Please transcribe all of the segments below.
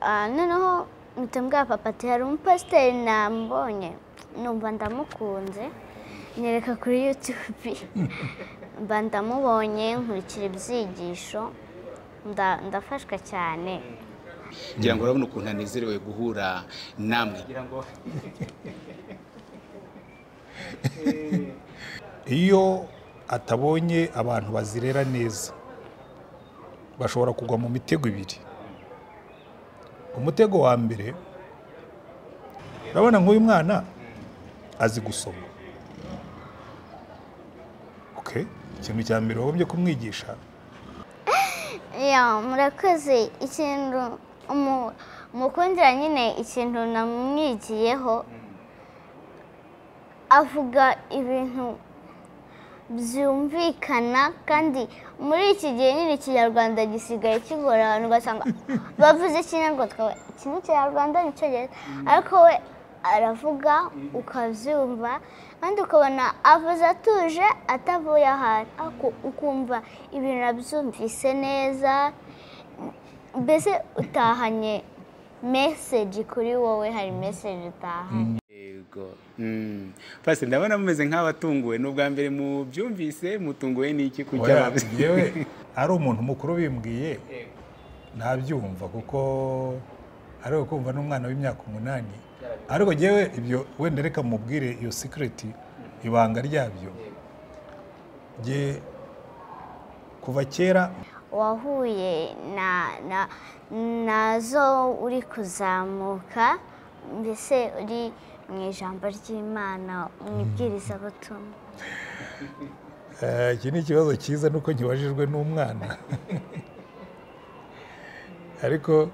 Ah, noneho mpita mbwira papa ati hari umupasiteri nambonye numva ndamukunze nyereka kuri yutube mba ndamubonye nkurikira ibyigisho nda- ndafashwa cyane ngira ngo urabona ukuntu anezerewe guhura namwe iyo atabonye abantu bazirera neza bashobora kugwa mu mitego ibiri umutego wa mbere urabona nk'uyu mwana azi gusoma Okay. ikintu cya mbere wagombye kumwigisha ya murakoze ikintu umu- umukundira nyine ikintu namwigiyeho avuga ibintu byumvikana kandi muri iki gihe nyine ikinyarwanda gisigaye kigora abantu ugasanga bavuze ikinyarwanda twe iki ni ikinyarwanda ni icyongereza ariko we aravuga ukabyumva kandi ukabona avuze atuje atavuye ahantu ariko ukumva ibintu arabyumvise neza mbese utahanye meseji kuri wowe hari meseji utahanye yego Mm. pasi ndabona mumeze nk'abatunguwe n'ubwa mbere mubyumvise mutunguwe n'iki kujya Oya, yewe ari umuntu mukuru bimbwiye ntabyumva kuko ari kumva n'umwana w'imyaka umunani ariko yewe ibyo wenda reka mubwire iyo sikireti ibanga ryabyo jye kuva kera wahuye na na nazo uri kuzamuka mbese uri mu ijambo ry'imana mu ibwirizabutumwa Eh, iki ni ikibazo cyiza nuko nkibajijwe n'umwana ariko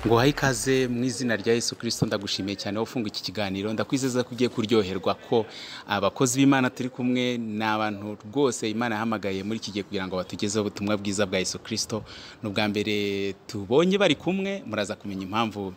ngo uhaye ikaze mu izina rya yesu kirisito ndagushimiye cyane wafunga iki kiganiro ndakwizeza ko ugiye kuryoherwa ko abakozi b'imana turi kumwe ni abantu rwose imana yahamagaye muri iki gihe kugira ngo batugezeho ubutumwa bwiza bwa yesu kirisito ni ubwa mbere tubonye bari kumwe muraza kumenya impamvu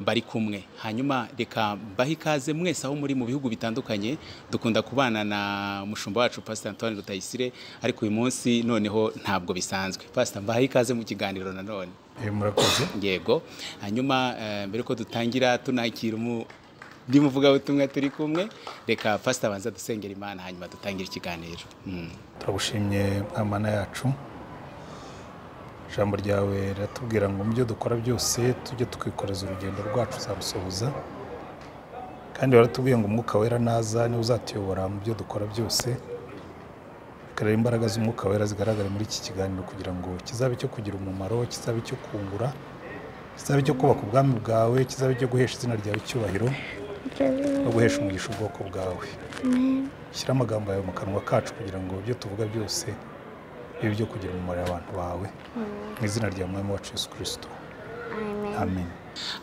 bari kumwe hanyuma reka mbahe ikaze mwese aho muri mu bihugu bitandukanye dukunda kubana na mushumba wacu pasita antoine rutayisire ariko uyu munsi noneho ntabwo bisanzwe pasita mbahe ikaze mu kiganiro nanone Eh, murakoze yego hanyuma eh, mbere ko dutangira tunakira umu- undi muvugabutumwa turi kumwe reka pasita abanza dusengera imana hanyuma dutangire ikiganiro Mm. turagushimye mwana yacu ijambo ryawe riratubwira ngo mu byo dukora byose tujye twikoreza urugendo rwacu uzarusohoza kandi waratubwiye ngo umwuka wera naza niwe uzatuyobora mu byo dukora byose reka rero imbaraga z'umwuka wera zigaragare muri iki kiganiro kugira ngo kizabe icyo kugira umumaro kizabe icyo kungura kizabe icyo kubaka ubwami bwawe kizabe icyo guhesha izina ryawe icyubahiro no guhesha umugisha ubwoko bwawe shyira amagambo yawe mu kanwa kacu kugira ngo ibyo tuvuga byose bibe ibyo kugira umumaro abantu bawe mu izina rya mwami wacu yesu kirisito amen amen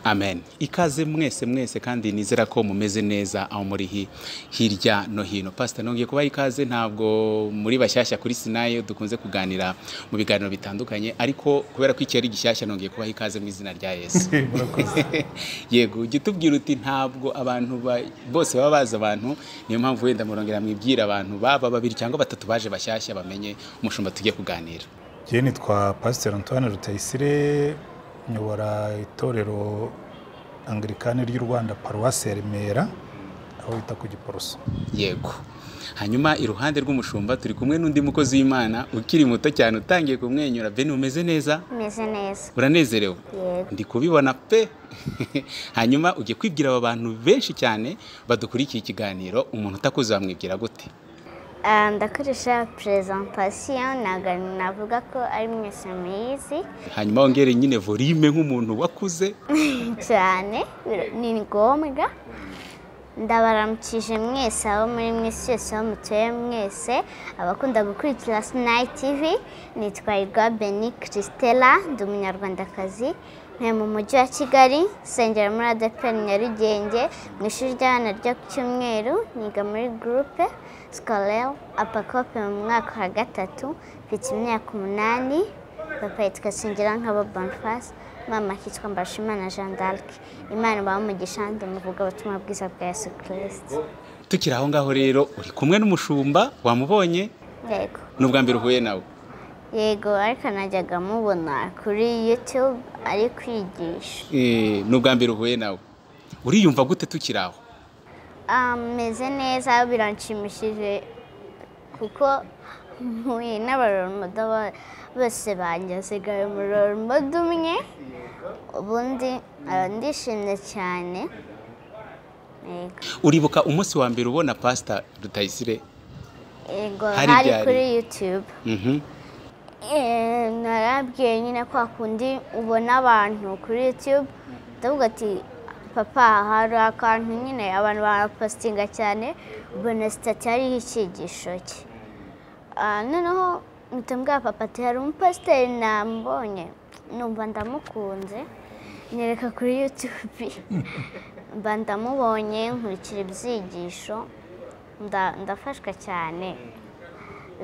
amen ikaze mwese mwese kandi nizera ko mumeze neza aho muri hi- hirya no hino pasita nongeye kubaha ikaze ntabwo muri bashyashya kuri sinayo dukunze kuganira mu biganiro bitandukanye ariko kubera ko iki ari gishyashya nongeye kubaha ikaze mu izina rya yesu murakoze yego ujya utubwira uti ntabwo abantu ba- bose baba bazi abantu niyo mpamvu wenda murongera mwibwira abantu baba babiri cyangwa batatu baje bashyashya bamenye umushumba tujye kuganira njyewe nitwa pasiteri antoine rutayisire nyobora itorero angirikani ry'u rwanda paruwasi ya remera aho bita ku giporoso yego hanyuma iruhande rw'umushumba turi kumwe n'undi mukozi w'imana ukiri muto cyane utangiye kumwenyura bene umeze neza meze neza uranezerewe Yego. ndi kubibona pe hanyuma ujye kwibwira aba bantu benshi cyane badukurikiye ikiganiro umuntu utakuzi wamwibwira gute Ah, ndakoresha presentation ntabwo navuga ko ari mwese muyizi hanyuma wongere nyine volume nk'umuntu wakuze cyane biro- ni ngombwa ndabaramukije mwese abo muri mwese yose aho mutuye mwese abakunda gukurikira sinayi tivi nitwa irwa beni christella ndi umunyarwandakazi ntuye mu mujyi wa kigali nsengera muri adeperi nyarugenge mu ishuri ry'abana ryo ku cyumweru niga muri gurupe sikorere apakope mu mwaka wa gatatu mfite imyaka umunani papa yitwa singera nk'abo bonifasi mama akitwa mbashimana jean d'arc imana ibaha umugisha ndi muvuga ubutumwa bwiza bwa yesu kirisiti tukiri aho ngaho rero uri kumwe n'umushumba wamubonye yego ni ubwa mbere uhuye nawe yego ariko najyaga mubona kuri yutube ari kwigisha Eh, ni ubwa mbere uhuye nawe uriyumva gute tukiri aho ameze neza biranshimishije kuko mpuye n'abarormodo bose bangezagaye mu rormodo umwe ubundi ah, ndishimye cyane yego uribuka umunsi wa mbere ubona pasita rutayisire yego Hari hari byari. kuri yutube Mhm. Eh, narabwiye nyine kwa kundi ubona abantu kuri yutube ndavuga ati papa hari akantu nyine abantu barapositinga cyane ubona sitati hariho icyigisho cye Ah, noneho mpita mbwira papa ati hari umupasiteri nambonye numva ndamukunze nyereka kuri yutube mba ndamubonye nkurikira ibyigisho nda- ndafashwa cyane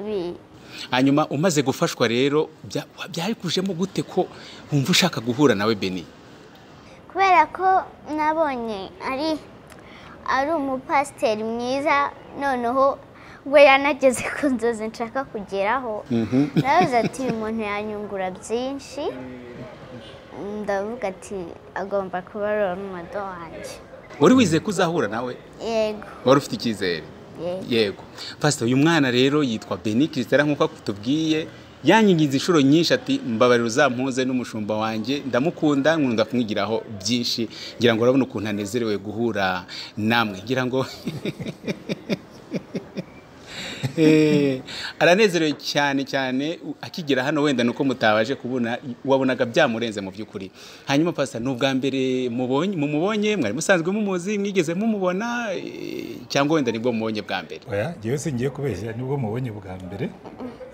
Bi- hanyuma umaze gufashwa rero bya- byabikujemo gute ko wumva ushaka guhura nawe beni kubera ko nabonye ari ari umupasiteri mwiza noneho we yanageze ku nzozi nshaka kugeraho nawe ati uyu muntu yanyungura byinshi ndavuga ati agomba kuba ari umudo wanjye wari wizeye ko uzahura nawe yego wari ufite icyizere yego yego pasita uyu mwana rero yitwa beni kirisitara nk'uko tubwiye yanyigize inshuro nyinshi ati mbabarira uzampuze n'umushumba wanjye ndamukunda nkunda kumwigiraho byinshi ngira ngo urabona ukuntu anezerewe guhura namwe ngira ngo Eh, aranezerewe cyane cyane u- akigera hano wenda nuko mutabaje kubona wabonaga byamurenze mu by'ukuri hanyuma pasita ni ubwa mbere mubonye mumubonye mwari musanzwe mumuzi mwigeze mumubona eh, cyangwa wenda nibwo mubonye bwa mbere oya ngewe singiye kubeshya nibwo mubonye bwa mbere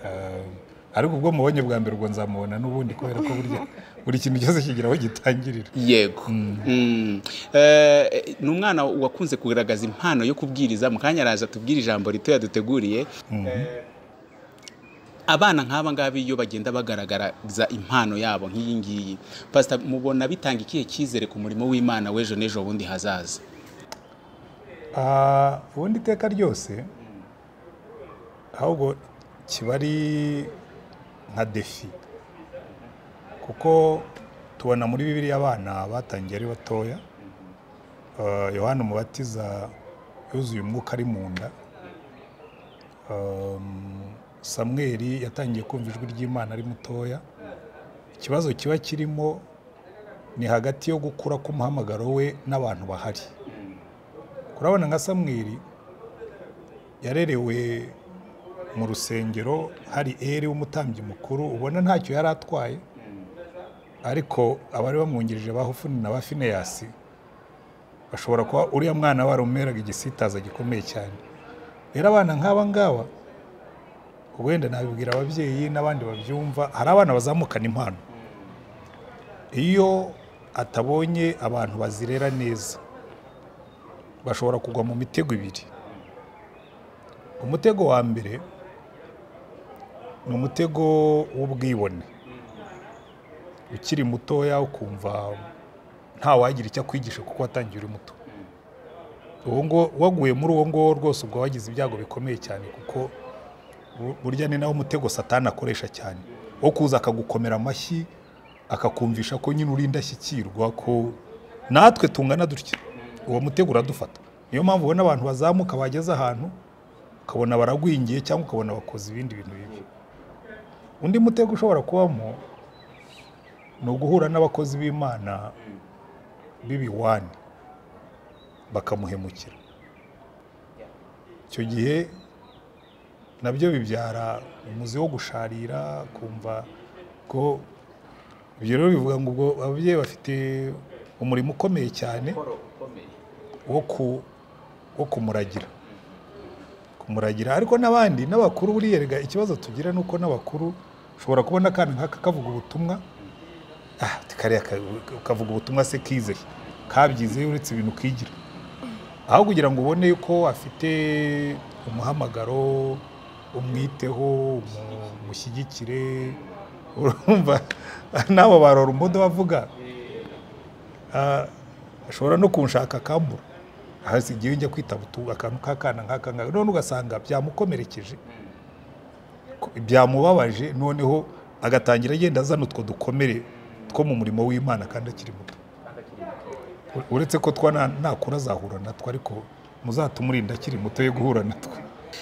Ah, ariko ubwo mubonye bwa mbere ubwo nzamubona n'ubundi kubera ko burya buri kintu cyose kigira aho gitangirira yego Mm. Eh, ni umwana wakunze kugaragaza impano yo kubwiriza mu kanya araza tubwire ijambo rito yaduteguriye abana nk'aba ngaba iyo bagenda bagaragaza impano yabo nk'iyi ngiyi pasita mubona bitanga ikihe cyizere ku murimo w'imana w'ejo n'ejo bundi hazaza Ah, ubundi iteka ryose ahubwo kiba ari nka defi kuko tubona muri bibiliya abana batangiye ari batoya Ah, yohana umubatiza yuzuye umwuka ari mu nda Um, samweri yatangiye kumva ijwi ry'imana ari mutoya ikibazo kiba kirimo ni hagati yo gukura k'umuhamagaro we n'abantu bahari kurabona nka samweri yarerewe mu rusengero hari eri w'umutambyi mukuru ubona ntacyo yari atwaye ariko abari bamwungirije ba hufuni na ba fineyasi bashobora kuba uriya mwana warumeraga igisitaza gikomeye cyane rero abana nk'aba ngaba wenda nabibwira ababyeyi n'abandi babyumva hari abana bazamukana impano iyo atabonye abantu bazirera neza bashobora kugwa mu mitego ibiri umutego wa mbere ni umutego w'ubwibone ukiri mutoya ukumva nta wagira icyo akwigisha kuko watangiye uri muto Uwo ngo- waguye muri uwo nguwo rwose ubwo wagize ibyago bikomeye cyane kuko bu- burya ni nawo umutego satani akoresha cyane wo kuza akagukomera amashyi akakumvisha ko nyine uri indashyikirwa ko natwe tungana dutya uwo mutego uradufata niyo mpamvu ubona abantu bazamuka bageze ahantu ukabona baragwingiye cyangwa ukabona bakoze ibindi bintu bibi undi mutego ushobora kubamo ni uguhura n'abakozi b'imana b'ibiwani bakamuhemukira icyo gihe nabyo bibyara umuzi wo gusharira kumva ko ibyo rero bivuga ngo ubwo ababyeyi bafite umurimo ukomeye cyane wo ku- wo kumuragira kumuragira ariko n'abandi n'abakuru buriya erega ikibazo tugira ni uko n'abakuru ushobora kubona akana nk'aka kavuga ubutumwa ah, uti kariya ka- kavuga ubutumwa se kize kabyize uretse ibintu kigira aho kugira ngo ubone ko afite umuhamagaro umwiteho umu- umushyigikire urumva n'abo barora umudo bavuga Ah, ashobora no kunshaka akambura hasi igihe njya kwitaba utu- akantu k'akana nk'aka ngaka none ugasanga byamukomerekeje ko- byamubabaje noneho agatangira agenda azana utwo dukomere two mu murimo w'imana kandi akiri muto U- uretse ko twa na- nakura azahura natwo ariko muzatumurinda akiri muto yo guhura natwo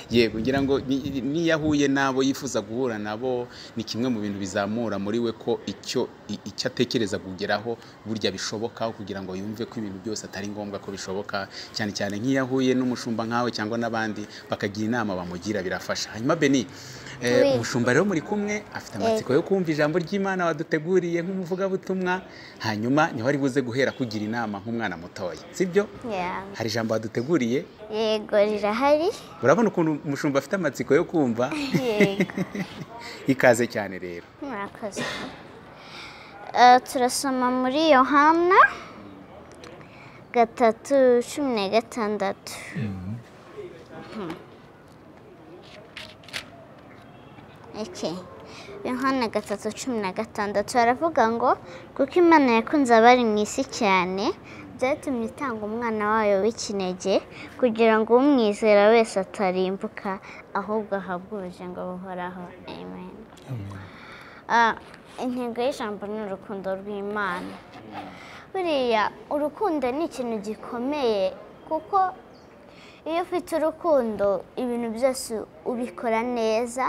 yego ngira ngo ni- niyo ahuye n'abo yifuza guhura nabo ni kimwe mu bintu bizamura muri we ko icyo i- icyo atekereza kugeraho burya bishoboka kugira ngo yumve ko ibintu byose atari ngombwa ko bishoboka cyane cyane nk'iyo ahuye n'umushumba nkawe cyangwa n'abandi bakagira inama bamugira birafasha hanyuma beni eh, Oui. umushumba rero muri kumwe afite amatsiko yo kumva ijambo ry'imana waduteguriye nk'umuvugabutumwa hanyuma niho ari buze guhera kugira inama nk'umwana mutoya sibyo Yeah. hari ijambo waduteguriye yego rirahari urabona ukuntu umushumba afite amatsiko yo kumva yego ikaze cyane rero murakoze Eh, turasoma muri yohana gatatu cumi na gatandatu Mhm. Okay. yohana gatatu cumi na gatandatu haravuga ngo kuko imana yakunze abari mu isi cyane byatumye itanga umwana wayo w'ikinege kugira ngo umwizera wese atarimbuka ahubwo ahabwe ubugingo buhoraho amen Ah, intego y'ijambo ni urukundo rw'imana buriya urukundo ni ikintu gikomeye kuko iyo ufite urukundo ibintu byose ubikora neza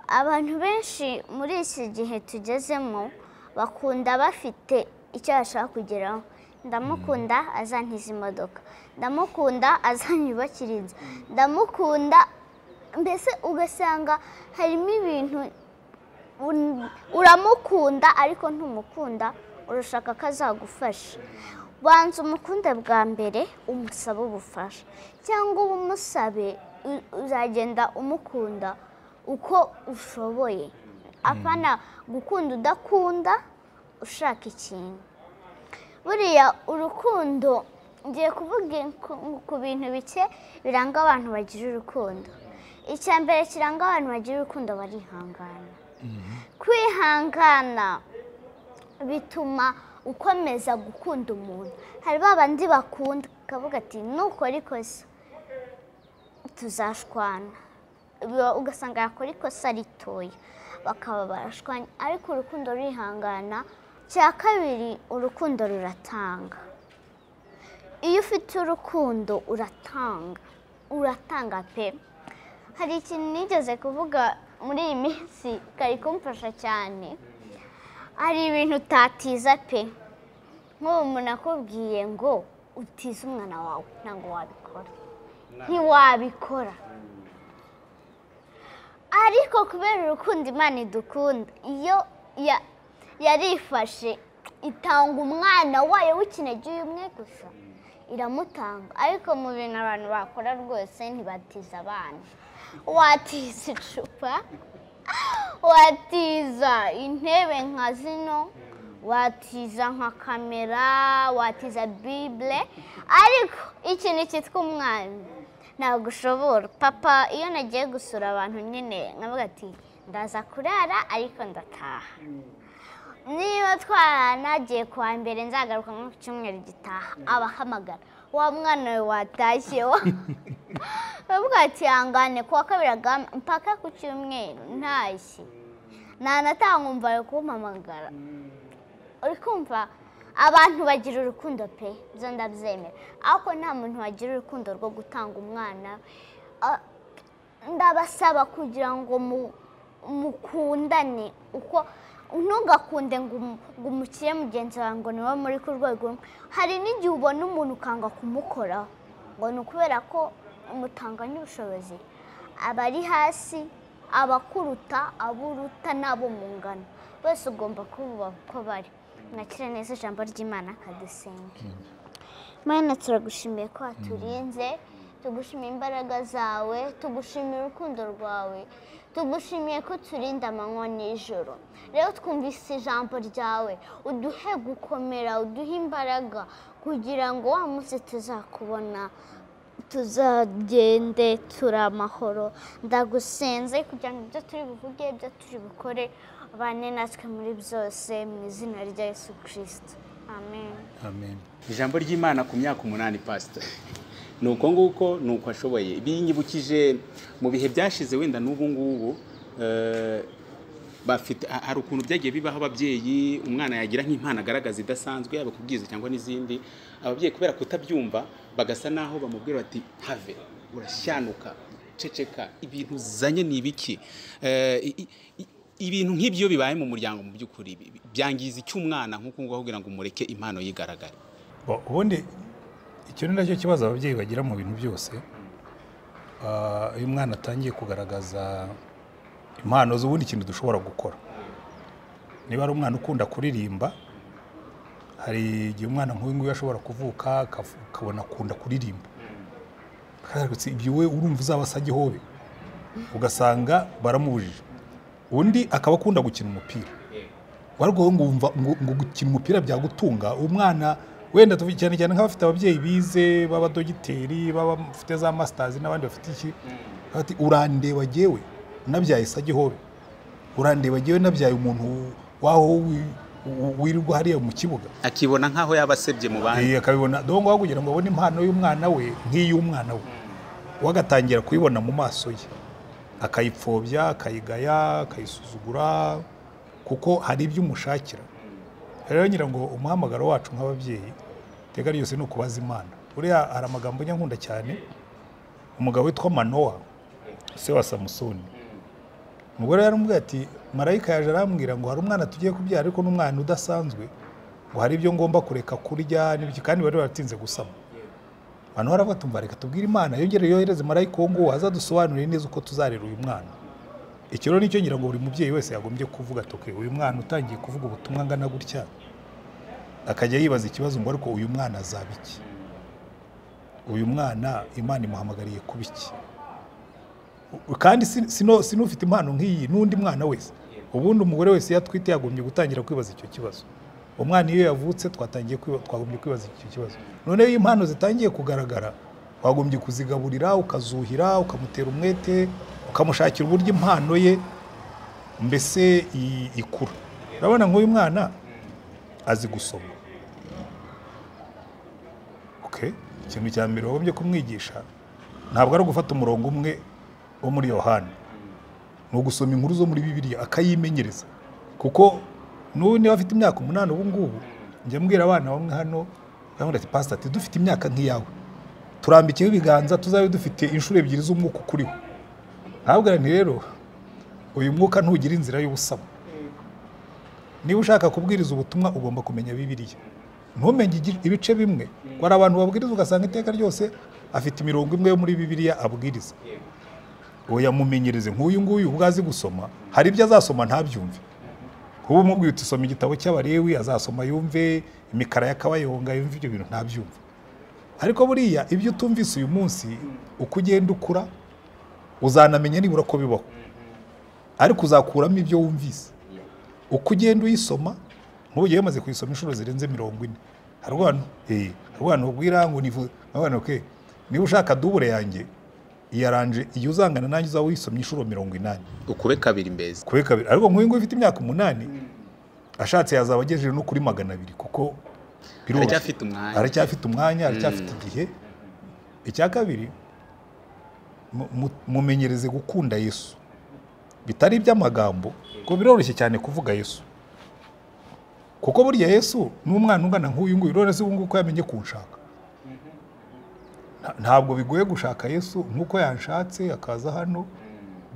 abantu benshi muri iki gihe tugezemo bakunda bafite icyo bashaka kugeraho ndamukunda azantiza imodoka ndamukunda azanyubakira inzu ndamukunda mbese ugasanga harimo ibintu un- uramukunda ariko ntumukunda urashaka ko azagufasha banza umukunde bwa mbere umusabe ubufasha cyangwa uba umusabe u- uzagenda umukunda uko ushoboye apana gukunda udakunda ushaka ikintu buriya urukundo ngiye kuvuga ku- ku bintu bike biranga abantu bagira urukundo icya mbere kiranga abantu bagira urukundo barihangana kwihangana bituma ukomeza gukunda umuntu hari ba bandi bakunda ukavuga ati nukora ikosa tuzashwana Uba- ugasanga yakora ikosa ritoya bakaba barashwanya ariko urukundo rurihangana cya kabiri urukundo ruratanga iyo ufite urukundo uratanga uratanga pe hari ikintu nigeze kuvuga muri iyi minsi kari kumfasha cyane hari ibintu utatiza pe nk'ubu umuntu akubwiye ngo utize umwana wawe ntabwo wabikora ntiwabikora ariko kubera urukundo imana idukunda iyo ya- yarifashe itanga umwana wayo w'ikinege umwe gusa iramutanga ariko mu bintu abantu bakora rwose ntibatiza abana watiza icupa watiza intebe nka zino watiza nka kamera watiza bibule ariko ikintu cyitwa umwana ntabwo ushobora papa iyo nagiye gusura abantu nyine nkavuga ati ndaza kurara ariko ndataha niba twaranagiye kuwa mbere nzagaruka nko ku cyumweru gitaha abahamagara wa mwana we watashye wa bavuga ati ihangane kuwa kabiri agahama- mpaka ku cyumweru ntashye ntanataha nkumva ari kumpamagara uri kumva abantu bagira urukundo pe ibyo ndabyemera ariko nta muntu wagira urukundo rwo gutanga umwana we. Ah, ndabasaba kugira ngo mu- mukundane uko ntugakunde ngo umu- ngo umukire mugenzi wawe ngo niwe muri ku rwego rumwe hari n'igihe ubona umuntu ukanga kumukoraho ngo ni ukubera ko umutanganya ubushobozi abari hasi abakuruta aburuta n'abo mu ngano bose ugomba kububaha uko bari mwakire neza ijambo ry'imana kadusenge Mana turagushimiye ko waturinze tugushimiye imbaraga zawe tugushimiye urukundo rwawe tugushimiye ko uturinda amanywa n'ijoro rero twumvise ijambo ryawe uduhe gukomera uduhe imbaraga kugira ngo wa munsi tuzakubona tuzagende turi amahoro ndagusenze kugira ngo ibyo turi buvuge ibyo turi bukore bane natwe muri byose mu izina rya yesu kirisito amen amen ijambo ry'imana ku myaka umunani pasita ni uko nguko ni uko ashoboye binyibukije mu bihe byashize wenda n'ubu ngubu eh, bafite ha- hari ukuntu byagiye bibaho ababyeyi umwana yagira nk'impano agaragaza idasanzwe yaba kubwiza cyangwa n'izindi ababyeyi kubera kutabyumva bagasa naho bamubwira bati have urashyanuka ceceka ibintu uzanye ni ibiki Eh, i- i- ibintu nk'ibyo bibaye mu muryango mu by'ukuri bi- bi- byangiza icy'umwana nk'uko nguko kugira ngo mureke impano yigaragare Bo- ubundi icyo ni nacyo kibazo ababyeyi bagira mu bintu byose Ah, iyo umwana atangiye kugaragaza impano z'ubundi kintu dushobora gukora niba ari umwana ukunda kuririmba hari igihe umwana nk'uyu nguyu ashobora kuvuka akavu- akabona akunda kuririmba Akararutse, ibyo we urumva uzaba asa gihobe ugasanga baramubujije undi akaba akunda gukina umupira warwaye ngo wumva ngo ngo gukina umupira byagutunga umwana wenda tuvuge cyane cyane nk'abafite ababyeyi bize b'abadogiteri b'abafite za masitazi n'abandi bafite iki bati urandeba jyewe nabyaye sa gihobe urandeba jyewe nabyaye umuntu waho wi- wi- wirirwa hariya mu kibuga akibona nk'aho yaba asebye mu bandi Eh, akabibona dore ngaho kugira ngo abone impano y'umwana we nk'iy'umwana we we agatangira kuyibona mu maso ye akayipfobya akayigaya akayisuzugura kuko hari ibyo umushakira rero ngira ngo umuhamagaro wacu nk'ababyeyi iteka ryose ni ukubaza imana buriya hari amagambo nyankunda cyane umugabo witwa manowa se wa samusoni umugore yaramubwiye ati marayika yaje arambwira ngo hari umwana tugiye kubyara ariko n'umwana udasanzwe ngo hari ibyo ngomba kureka kurya n'ibiki kandi bari baratinze gusama abantu baravuga tumva reka tubwire imana yongere yohereze marayika uwo nguwo azadusobanurire neza uko tuzarera uyu mwana iki rero nicyo ngira ngo buri mubyeyi wese yagombye kuvuga atuke uyu mwana utangiye kuvuga ubutumwa angana gutya akajya yibaza ikibazo ngo ariko uyu mwana azaba iki uyu mwana imana imuhamagariye kuba iki kandi si- sino- sinufite impano nk'iyi n'undi mwana wese ubundi umugore wese iyo atwite yagombye gutangira kwibaza icyo kibazo umwana iyo yavutse twatangiye kwiba- twagombye kwibaza icyo kibazo noneho iyo impano zitangiye kugaragara wagombye kuzigaburira ukazuhira ukamutera umwete ukamushakira uburyo impano ye mbese i- ikura urabona nk'uyu mwana azi gusoma okay. ikintu cya mbere wagombye kumwigisha ntabwo ari ugufata umurongo umwe wo muri yohani ni ugusoma inkuru zo muri bibiliya akayimenyereza kuko n'ubu niba afite imyaka umunani ubu ngubu njya mbwira abana bamwe hano baravuga ati pasita ati dufite imyaka nk'iyawe turambikeho ibiganza tuzabe dufite inshuro ebyiri z'umwuka ukuriho ntabwo ni rero uyu mwuka ntugira inzira y'ubusaba niba ushaka kubwiriza ubutumwa ugomba kumenya bibiliya ntumenye igi- ibice bimwe ngo hari abantu babwiriza ugasanga iteka ryose afite imirongo imwe yo muri bibiliya abwiriza oya mumenyereze nk'uyu nguyu ubwo azi gusoma hari ibyo azasoma ntabyumve kuba umubwiye uti soma igitabo cy'abarewi azasoma yumve imikara y'akabayonga yumve ibyo bintu ntabyumve ariko buriya ibyo utumvise uyu munsi uko ugenda ukura uzanamenya nibura ko bibaho ariko uzakuramo ibyo wumvise uko ugenda uyisoma nk'ubu maze kuyisoma inshuro zirenze mirongo ine hari abantu eh, hari abantu babwira ngo nivu- abana ke niba ushaka dubure yanjye iyaranje iyo uzangana nanjye uzaba uyisomye inshuro mirongo inani ukube kabiri mbezi kuri kabiri ariko nk'uyu nguyu ufite imyaka umunani ashatse yazaba agejeje no kuri magana abiri kuko biroroshye. Aracyafite umwanya. aracyafite umwanya aracyafite igihe icya kabiri mu- mu- mumenyereze gukunda yesu bitari iby'amagambo ngo biroroshye cyane kuvuga yesu kuko burya yesu n'umwana ungana nk'uyu nguyu rero se ubu ngubu ko yamenye kunshaka Nta- ntabwo bigoye gushaka yesu nk'uko yanshatse akaza hano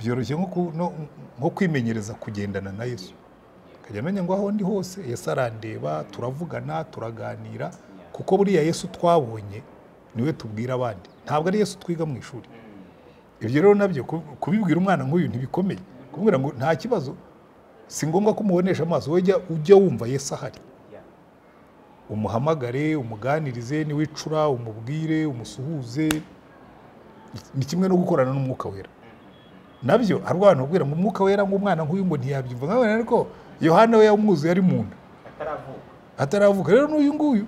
byoroshye nko ku- no- nko kwimenyereza kugendana na yesu akajya amenya ngo aho ndi hose yesu arandeba turavugana turaganira kuko buriya yesu twabonye niwe tubwira abandi ntabwo ari yesu twiga mu ishuri ibyo rero nabyo ku- kubibwira umwana nk'uyu ntibikomeye kumubwira ngo nta kibazo si ngombwa ko umubonesha amaso wowe jya ujya wumva yesu ahari umuhamagare umuganirize niwicura umubwire umusuhuze ni kimwe no gukorana n'umwuka wera nabyo hari abantu babwira ngo umwuka wera ngo umwana nk'uyu ngo ntiyabyumva nkawe ariko yohana we yamwuzuye ari mu nda ataravuka rero n'uyu nguyu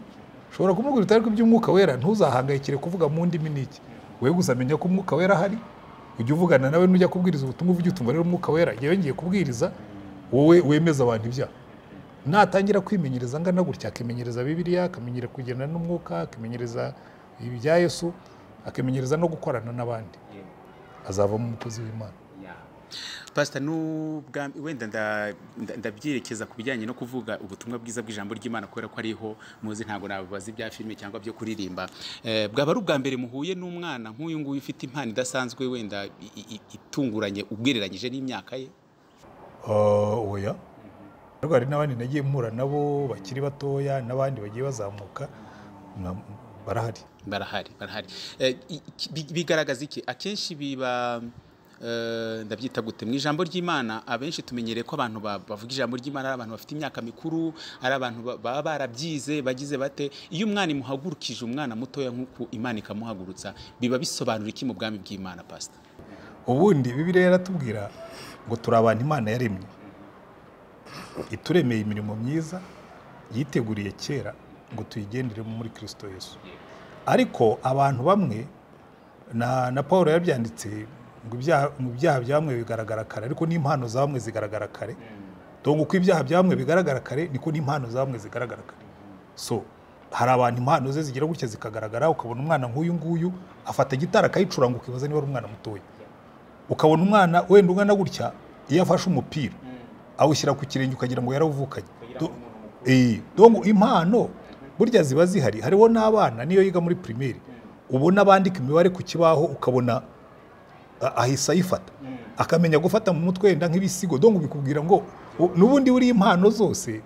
ushobora kumubwira utari ko iby'umwuka wera ntuzahangayikire kuvuga mu ndimi n'iki we gusa menya ko umwuka wera ahari ujya uvugana nawe nujya kubwiriza ubutumwa ujye utumva rero umwuka wera jya yongeye kubwiriza wowe wemeza abantu ibyaha natangira kwimenyereza angana gutya akimenyereza bibiliya akamenyera kugenda n'umwuka akimenyereza ibya yesu akimenyereza no gukorana n'abandi azavamo umukozi w'imana pasita n'ubwa wenda nda- nda- ndabyerekeza ku bijyanye no kuvuga ubutumwa bwiza bw'ijambo ry'imana kubera ko ariho muzi ntabwo nababaza ibya filime cyangwa byo kuririmba Eh, bwaba ari ubwa mbere muhuye n'umwana nk'uyu nguyu ufite impano idasanzwe wenda i- i- i- itunguranye ugereranyije n'imyaka ye Ah, oya ariko hari n'abandi nagiye mpura nabo bakiri batoya n'abandi bagiye bazamuka na- barahari barahari barahari Eh, i- iki- bi- bigaragaza iki akenshi biba eh, ndabyita gute mu ijambo ry'imana abenshi tumenyereye ko abantu ba- bavuga ijambo ry'imana ari abantu bafite imyaka mikuru ari abantu ba- baba barabyize bagize bate iyo umwana imuhagurukije umwana mutoya nk'uko imana ikamuhagurutsa biba bisobanura iki mu bwami bw'imana pasita ubundi bibiliya yaratubwira ngo turi abantu imana yaremye ituremeye imirimo myiza yiteguriye kera ngo tuyigenderemo muri kirisito yesu ariko abantu bamwe na, na paul yabyanditse ngo ibyaha ngo ibyaha bya bamwe bigaragara kare ariko n'impano za bamwe zigaragara kare dongo uko ibyaha bya bamwe bigaragara kare niko n'impano za bamwe zigaragara kare so hari abantu impano ze zigira gutya zikagaragara ukabona umwana nk'uyu nguyu afata gitara akayicuranga ukibaza niba ari umwana mutoya ukabona umwana wenda ungana gutya iyo afashe umupira awushyira ku kirenge ukagira ngo yarawuvukanye Do- Eh, dongo impano burya ziba zihari hariho n'abana niyo yiga muri pirimeri ubona bandika imibare ku kibaho ukabona a- ahise ayifata akamenya gufata mu mutwe wenda nk'ibisigo dongo bikubwira ngo u- n'ubundi buriya impano zose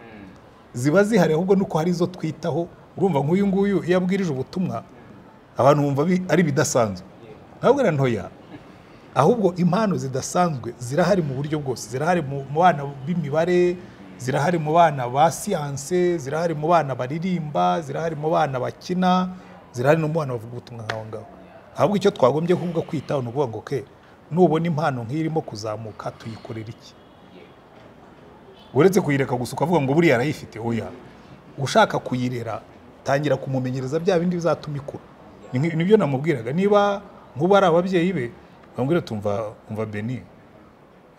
ziba zihari ahubwo nuko hari izo twitaho urumva nk'uyu nguyu iyo abwirije ubutumwa abantu bumva bi- ari ibidasanzwe ntabwo na ntoya ahubwo impano zidasanzwe zirahari mu buryo bwose zirahari mu mu bana b'imibare zirahari mu bana ba siyanse zirahari mu bana baririmba zirahari mu bana bakina zirahari no mu bana bavuga ubutumwa nk'aho ngaho ahubwo icyo twagombye kuvuga kwitaho ni ukuvuga ngo ke nubona impano nk'iyi irimo kuzamuka tuyikorera iki uretse kuyireka gusa ukavuga ngo buriya arayifite oya ushaka kuyirera tangira kumumenyereza bya bindi bizatuma ikura Ni nki- nibyo namubwiraga niba nk'ubu ari ababyeyi be bambwira tumva umva beni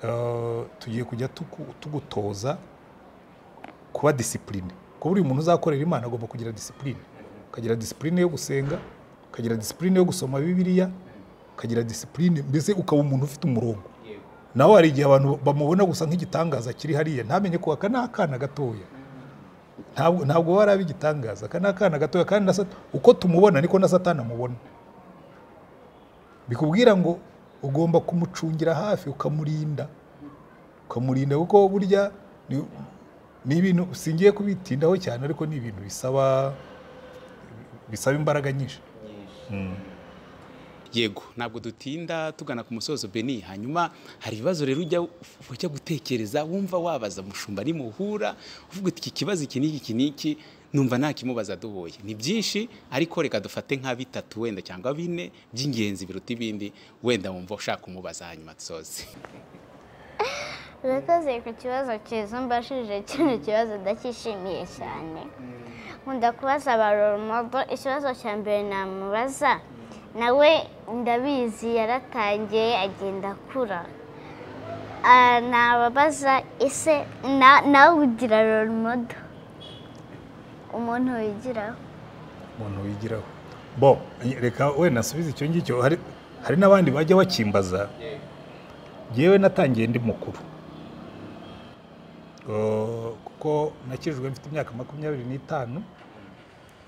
eh, tugiye kujya tuku- tugutoza kuba disipurine kuko buri muntu uzakorera imana agomba kugira disipurine ukagira disipurine yo gusenga ukagira disipurine yo gusoma bibiliya ukagira disipurine mbese ukaba umuntu ufite umurongo nawe hari igihe abantu bamubona gusa nk'igitangaza kiri hariya ntamenye ko aka ni akana gatoya ntabwo ntabwo aba ari igitangaza aka ni akana gatoya kandi na Sata- uko tumubona niko na satani amubona bikubwira ngo ugomba kumucungira hafi ukamurinda ukamurinda kuko burya ni, ni ibintu singiye kubitindaho cyane ariko ni ibintu bisaba bisaba imbaraga nyinshi yego ntabwo dutinda tugana ku musozo beni hanyuma hari ibibazo rero ujya ujya gutekereza wumva wabaza mushumba nimuhura uvuga uti iki kibazo iki n'iki iki n'iki numva nta kimubaza duhuye ni byinshi ariko reka dufate nka bitatu wenda cyangwa bine by'ingenzi biruta ibindi wenda wumva ushaka kumubaza hanyuma dusoze urakoze ku kibazo cyiza mbashije kino kibazo ndacyishimiye cyane nkunda kubaza ba rorumodo ikibazo cya mbere namubaza nawe ndabizi yaratangiye agenda akura Ah, nababaza ese na- nawe ugira rorumodo umuntu wigiraho umuntu wigiraho bo reka wenda nasubize icyo ngicyo hari hari n'abandi bajya bakimbaza yewe natangiye ndi mukuru Eh, kuko kuko nakijijwe mfite imyaka makumyabiri n'itanu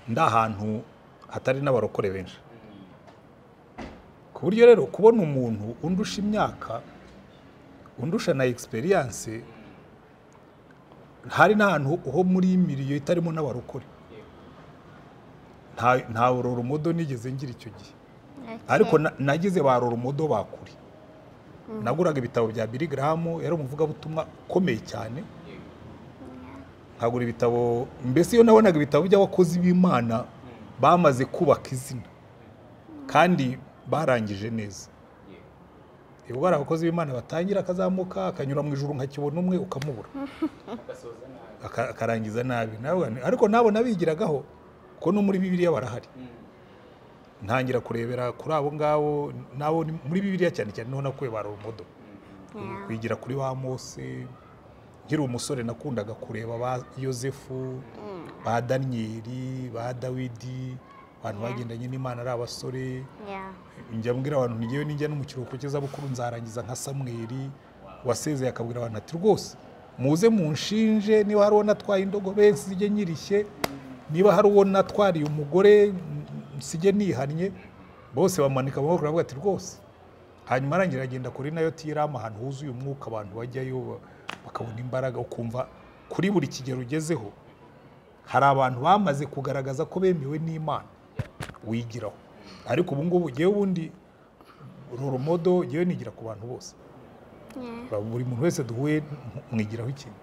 ndi ahantu hatari n'abarokore benshi ku buryo rero kubona umuntu undusha imyaka undusha na egisperiyanse hari n'ahantu ho muri miliyo itarimo n'abarokore nta nta roromodo nigeze ngira icyo gihe ariko na- nagize ba roromodo bakuri naguraga ibitabo bya Billy Graham yari umuvugabutumwa ukomeye cyane nkagura ibitabo mbese iyo nabonaga ibitabo by'abakozi b'imana bamaze kubaka izina kandi barangije neza ubwo hari abakozi b'imana batangira akazamuka akanyura mu ijuru nkakibona umwe ukamubura Aka- akarangiza nabi nawe ariko nabo nabigiragaho ko no muri bibiliya barahari ntangira kurebera kuri abo ngabo nabo ni- muri bibiliya cyane cyane niho nakuye ba romodo kwigira kuri ba mose nkiri umusore nakundaga kureba ba yosefu ba daniyeli ba dawidi abantu bagendanye n'imana ari abasore Yeah. njya mbwira abantu ntigiyeyo nijya no mu kiruhuko cy'izabukuru nzarangiza nka samweri wasezeye akabwira abantu ati rwose muze munshinje niba hari uwo natwaye indogobe nsige nyirishye niba hari uwo natwariye umugore nsige nihannye bose bamanika amaboko baravuga ati rwose hanyuma arangira agenda kuri nayo tiramu ahantu huzuye umwuka abantu bajyayo ba- bakabona imbaraga ukumva kuri buri kigero ugezeho hari abantu bamaze kugaragaza ko bemewe n'imana wigiraho ariko ubu ngubu ngewe ubundi roromodo ngewe nigira ku bantu bose Yeah. buri muntu wese duhuye mw- mwigiraho ikintu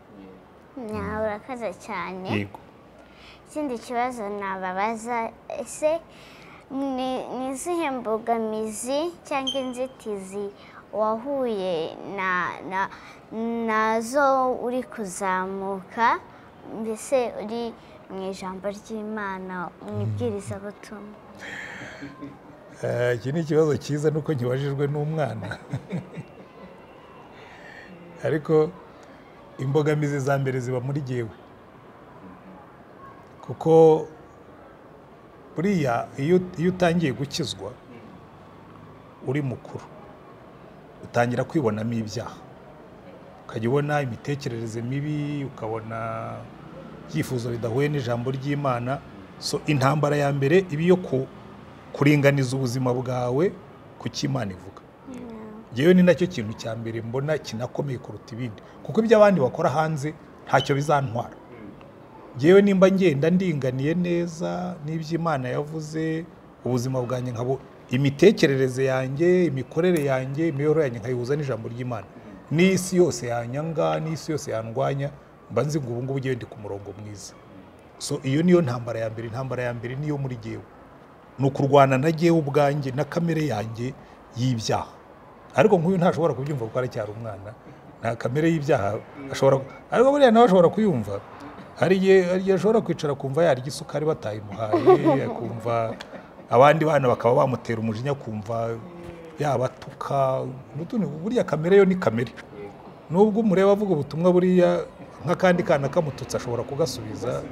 Yeah, urakaza cyane yego ikindi kibazo nababaza ese ni- ni izihe mbogamizi cyangwa inzitizi wahuye na- na- nazo uri kuzamuka mbese uri mu ijambo ry'imana mu ibwirizabutumwa Eh, iki ni ikibazo cyiza nuko nkibajijwe n'umwana ariko imbogamizi za mbere ziba muri jyewe kuko buriya iyo iyo utangiye gukizwa uri mukuru utangira kwibonamo ibyaha ukajya ubona imitekerereze mibi ukabona ibyifuzo bidahuye n'ijambo ry'imana so intambara ya mbere iba iyo ku- kuringaniza ubuzima bwawe ku cyo imana ivuga yewe ni nacyo kintu cya mbere mbona kinakomeye kuruta ibindi kuko ibyo abandi bakora hanze ntacyo bizantwara yewe nimba ngenda ndinganiye neza n'iby'imana yavuze ubuzima bwanjye nkabo imitekerereze yanjye imikorere yanjye imibereho yanjye nkayihuza n'ijambo ry'imana n'isi yose yanyanga n'isi yose yandwanya mba nzi ngo ubu ngubu ngewe ndi ku murongo mwiza so iyo niyo ntambara ya mbere intambara ya mbere niyo muri jyewe ni ukurwana na jyewe ubwanjye na kamere yanjye y'ibyaha ariko nk'uyu ntashobora kubyumva kuko aracyari umwana nta kamere y'ibyaha ashobora ariko buriya nawe ashobora kuyumva hari igihe hari igihe ashobora kwicara kumva yarya isukari batayimuhaye akumva abandi bana bakaba bamutera umujinya kumva yabatuka n'utundi buriya kamere yo ni kamere nubwo umureba avuga ubutumwa buriya nk'akandi kana kamututse ashobora kugasubiza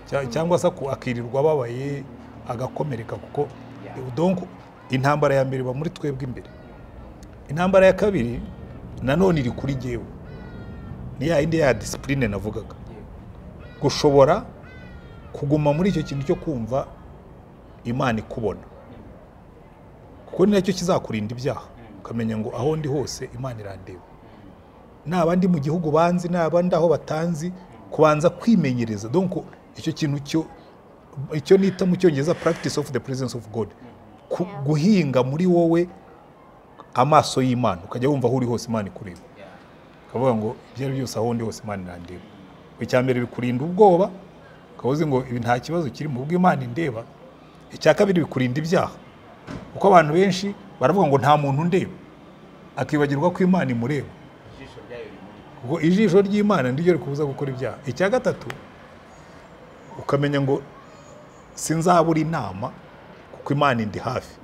cya- cyangwa se aku- akirirwa ababaye agakomereka kuko donc intambara ya mbere iba muri twebwe imbere intambara ya kabiri nanone iri kuri jyewe ni ya yindi ya disipurine navugaga gushobora kuguma muri icyo kintu cyo kumva imana ikubona kuko ni nacyo kizakurinda ibyaha ukamenya ngo aho ndi hose imana irandeba naba ndi mu gihugu banzi naba ndi aho batanzi kubanza kwimenyereza donc icyo kintu cyo icyo nita mu cyongereza practice of the presence of God Ku- guhinga muri wowe amaso y'Imana ukajya wumva aho uri hose Imana ikureba ukavuga ngo ibyo ari byose aho ndi hose Imana irandeba icya mbere bikurinda ubwoba ukaba uzi ngo ibi nta kibazo kiri mu bwo Imana indeba icya kabiri bikurinda ibyaha kuko abantu benshi baravuga ngo nta muntu ndeba akibagirwa ko Imana imureba ubwo ijisho ry'imana niryo rikubuza gukora ibyaha icya gatatu ukamenya ngo sinzabura inama kuko imana indi hafi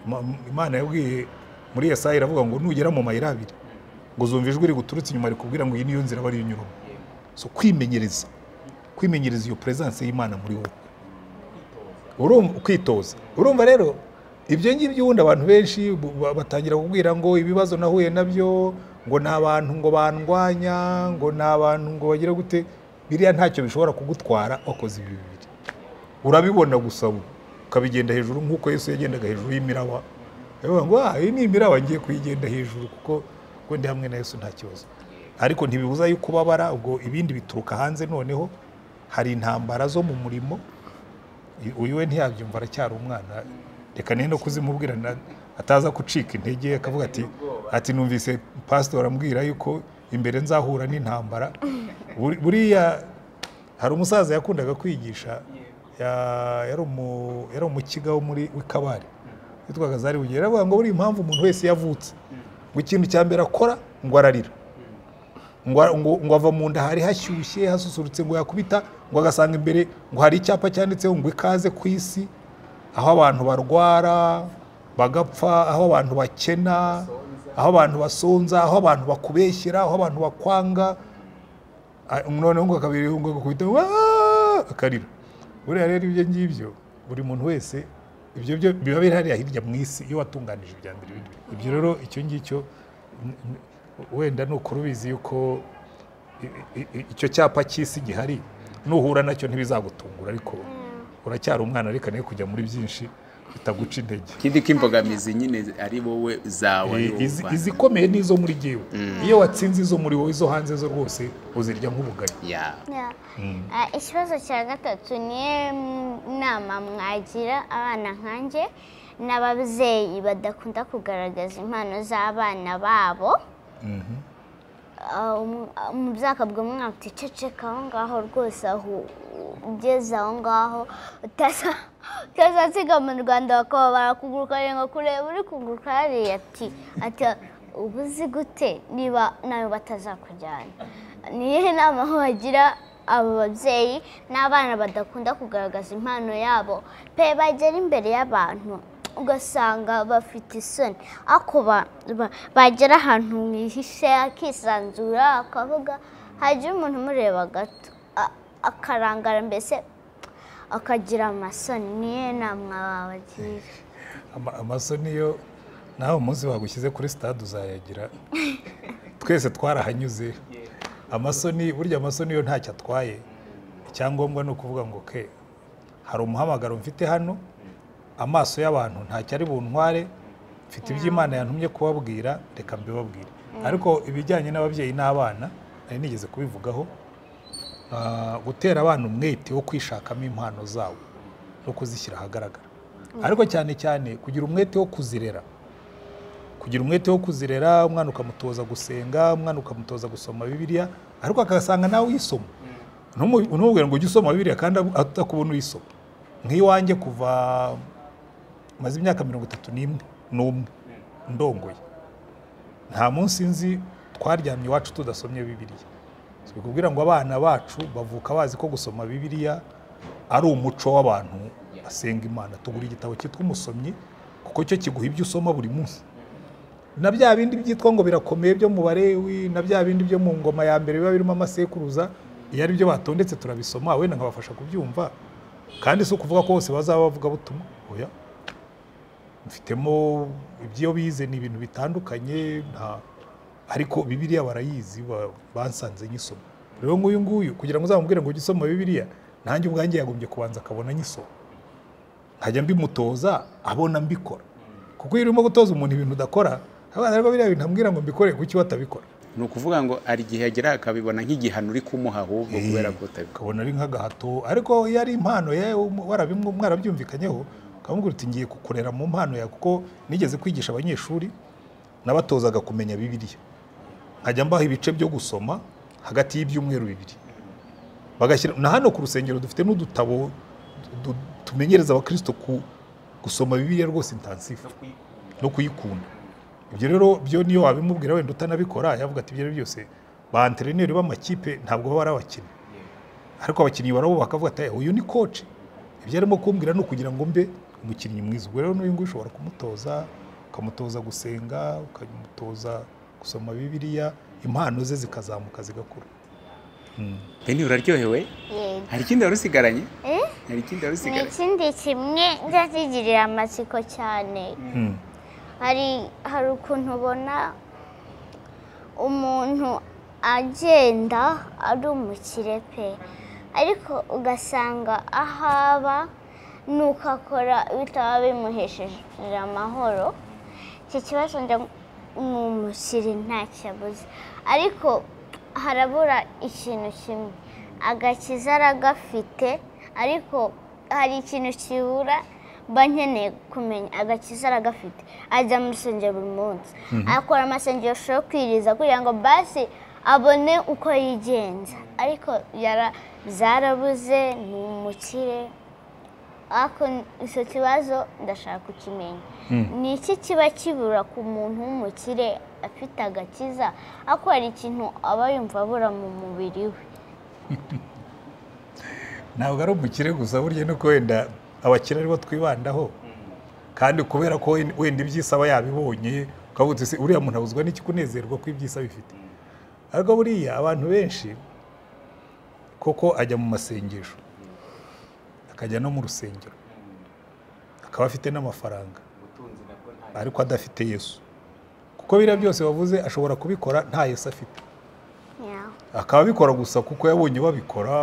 Ima- imana yabwiye muri Yesaya iravuga ngo nugera mu mayira abiri ngo uzumva ijwi riguturutse inyuma rikubwira ngo iyi niyo nzira bari unyuramo so kwimenyereza kwimenyereza iyo peresanse y'imana muri wowe urumva ukitoza urumva rero ibyo ngibyo ubundi abantu benshi bu- ba- batangira kubwira ngo ibibazo nahuye nabyo ngo ni abantu ngo bandwanya ngo ni abantu ngo bagira gute biriya ntacyo bishobora kugutwara wakoze ibi bibiri urabibona gusa ubu ukabigenda hejuru nk'uko Yesu yagendaga hejuru y'imiraba ukavuga ngo ah iyi ni imiraba ngiye kuyigenda hejuru kuko kuko ndi hamwe na Yesu nta kibazo ariko ntibibuza yuko ubabara ubwo ibindi bituruka hanze noneho hari intambara zo mu murimo uyu we ntiyabyumva aracyari umwana reka nene no kuzimubwira na- ataza gucika intege akavuga ati ati numvise pastor arambwira yuko imbere nzahura n'intambara Buri- buriya hari umusaza yakundaga kwigisha ya- yari umu- yari umukiga wo muri w'ikabari witwaga zari bugiye aravuga ngo buriya impamvu umuntu wese yavutse ngo ikintu cya mbere akora ngo ararira ngo ngo ngo ava mu nda hari hashyushye hasusurutse ngo yakubita ngo agasanga imbere ngo hari icyapa cyanditseho ngo ikaze ku isi aho abantu barwara bagapfa aho abantu bakena aho abantu basonza aho abantu bakubeshyera aho abantu bakwanga Ah, noneho ngo akabiri ngo agakubita "Waaah!" akarira buriya rero ibyo ngibyo buri muntu wese ibyo byo biba biri hariya hirya mu isi iyo watunganije ibya mbere bindi. ibyo rero icyo ngicyo n- n- wenda ni ukuri ubizi yuko i- i- i- icyo cyapa cy'isi gihari nuhura nacyo ntibizagutungura ariko uracyari umwana ariko nawe kujya muri byinshi bitaguca intege ikindi k'imbogamizi nyine ari wowe zawe ari wowe Izi- uvana. izikomeye ni izo muri jyewe iyo watsinze izo muri wowe izo hanze zo rwose uzirya nk'ubugari Ya. Yeah. Ah, ikibazo cya gatatu niyo nama mwagira abana nkanjye n'ababyeyi badakunda kugaragaza impano z'abana babo Ah, um- ah, umubyeyi akabwira umwana ati ceceka aho ngaho rwose aho ugeze aho ngaho utaza- utazasiga mu rwanda bakaba barakuguruka ngo kureba uri kuguruka hariya ati ati ubu uzi gute niba nawe batazakujyana ni iyihe nama wagira abo babyeyi n'abana badakunda kugaragaza impano yabo pe bagera imbere y'abantu ugasanga bafite isoni ariko ba- ba- bagera ahantu mwihishe akisanzura akavuga hajya umuntu umureba gato a- akarangara mbese akagira amasoni niyo nama wabagira Ama- amaso niyo nawe umunsi wagushyize kuri stade uzayagira twese twarahanyuze amasoni burya amasoni yo ntacyo atwaye icyangombwa ni ukuvuga ngo ke hari umuhamagaro mfite hano amaso y'abantu ntacyo ari buntware mfite ibyo imana yantumye kubabwira reka mbibabwire ariko ibijyanye n'ababyeyi n'abana nari nigeze kubivugaho Ah, gutera abana umwete wo kwishakamo impano zabo no kuzishyira ahagaragara ariko cyane cyane kugira umwete wo kuzirera kugira umwete wo kuzirera umwana ukamutoza gusenga umwana ukamutoza gusoma bibiliya ariko agasanga nawe uyisoma Ntumu- ntumubwire ngo ujye usoma bibiliya kandi ab- atakubona uyisoma nk'iwanjye kuva maze imyaka mirongo itatu n'imwe n'umwe ndongoye nta munsi nzi twaryamye iwacu tudasomye bibiliya kubwira ngo abana bacu bavuka bazi ko gusoma bibiliya ari umuco w'abantu basenga imana tugura igitabo cyitwa umusomyi kuko cyo kiguha ibyo usoma buri munsi na bya bindi byitwa ngo birakomeye byo mu barewi na bya bindi byo mu ngoma ya mbere biba birimo amasekuruza iyo ari byo batondetse turabisoma wenda nkabafasha kubyumva kandi si ukuvuga ko bose bazaba bavuga butumwa oya mfitemo ibyo bize ni ibintu bitandukanye nta ariko bibiliya barayizi ba- bansanze nyisoma rero nk'uyu nguyu kugira ngo uzamubwire ngo ujye usoma bibiliya nanjye ubwanjye yagombye kubanza akabona nyisoma nkajya mbimutoza abona mbikora kuko iyo urimo gutoza umuntu ibintu udakora abana rero biriya bintu ambwira ngo mbikore kuki we atabikora ni ukuvuga ngo hari igihe agera akabibona nk'igihano uri kumuha ahubwo kubera ko utabikora ukabona ari nk'agahato ariko iyo ari impano yewe warabimwe mwarabyumvikanyeho ukamubwira uti ngiye kukurera mu mpano yawe kuko nigeze kwigisha abanyeshuri nabatozaga kumenya bibiliya nkajya mbaha ibice byo gusoma hagati y'ibyumweru bibiri bagashyira na hano ku rusengero dufite n'udutabo du- tumenyereza abakristo ku gusoma bibiliya rwose intansifu no kuyikunda ibyo rero byo niyo wabimubwira wenda utanabikora yavuga ati ibyo ari byo byose ba anterineri b'amakipe ntabwo baba ari abakinnyi ariko abakinnyi barabo bakavuga ati uyu ni koci ibyo arimo kumbwira ni ukugira ngo mbe umukinnyi mwiza ubwo rero n'uyu nguyu ushobora kumutoza ukamutoza gusenga ukamutoza gusoma bibiliya impano ze zikazamuka zigakura bene uraryohewe yego hari ikindi wari usigaranye Eh? hari ikindi wari ni usigaranye ikindi kimwe nzakigirira amatsiko cyane hari hari ukuntu ubona umuntu agenda ari umukire pe ariko ugasanga ahaba nuko akora bitaba bimuhesheje amahoro iki kibazo njya ni umukire ntakibuze ariko harabura ikintu kimwe agakiza aragafite ariko hari ikintu kibura mba nkeneye kumenya agakiza aragafite ajya mu rusengero buri munsi akora amasengesho yo kwiriza kugira ngo basi abone uko yigenza ariko yara zarabuze ni umukire ariko icyo kibazo ndashaka kukimenya ni iki kiba kibura ku muntu w'umukire afite agakiza ariko hari ikintu aba yumva abura mu mubiri we ntabwo ari umukire gusa burya nuko wenda abakire aribo twibandaho kandi kubera ko wen- wenda iby'isi aba yabibonye ukavuga uti "Se, uriya muntu abuzwa n'iki kunezerwa ko iby'isi abifite ariko buriya abantu benshi koko ajya mu masengesho akajya no mu rusengero akaba afite n'amafaranga ariko adafite yesu kuko biriya byose wavuze ashobora kubikora nta yesu afite Yeah. akaba abikora gusa kuko yabonye babikora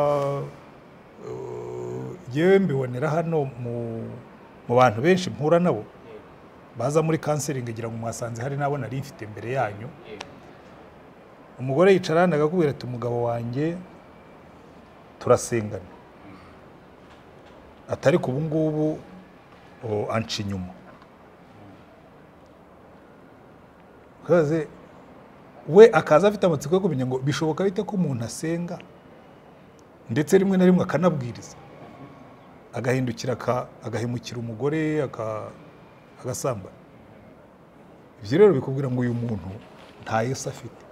yewe mbibonera hano mu- mu bantu benshi mpura nabo baza muri kanseringi ngira ngo mwasanze hari n'abo nari mfite imbere yanyu umugore yicara hano akakubwira ati umugabo wanjye turasengana atari ku ubu ngubu o, anca inyuma ukaze we akaza afite amatsiko yo kumenya ngo bishoboka bite ko umuntu asenga ndetse rimwe na rimwe akanabwiriza agahindukira aka- agahemukira umugore aka- agasamba ibyo rero bikubwira ngo uyu muntu nta yesu afite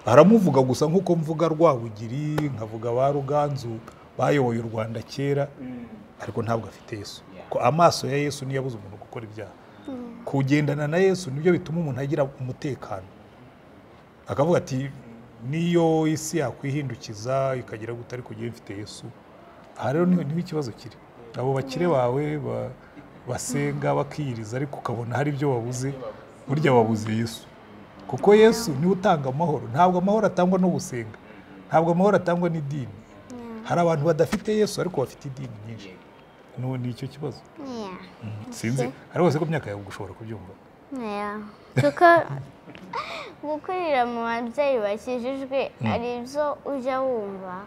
aramuvuga gusa nk'uko mvuga rwabugiri nkavuga ba ruganzu bayoboye u rwanda kera ariko ntabwo afite yesu ko amaso ya yesu niyo abuze umuntu gukora ibyaha kugendana na yesu nibyo bituma umuntu agira umutekano akavuga ati niyo isi yakwihindukiza ikagira gutya ariko njyewe mfite yesu aha rero niho niho ikibazo kiri abo bakire bawe ba- basenga bakiyiriza ariko ukabona hari ibyo babuze burya babuze yesu kuko yesu niwe utanga amahoro ntabwo amahoro atangwa no gusenga ntabwo amahoro atangwa n'idini hari abantu badafite yesu ariko bafite idini nyinshi Nu- ni icyo kibazo Yeah. sinzi ariko rwose ko imyaka yawe ushobora kubyumva Yeah. kuko gukurira mu babyeyi bakijijwe ari byo ujya wumva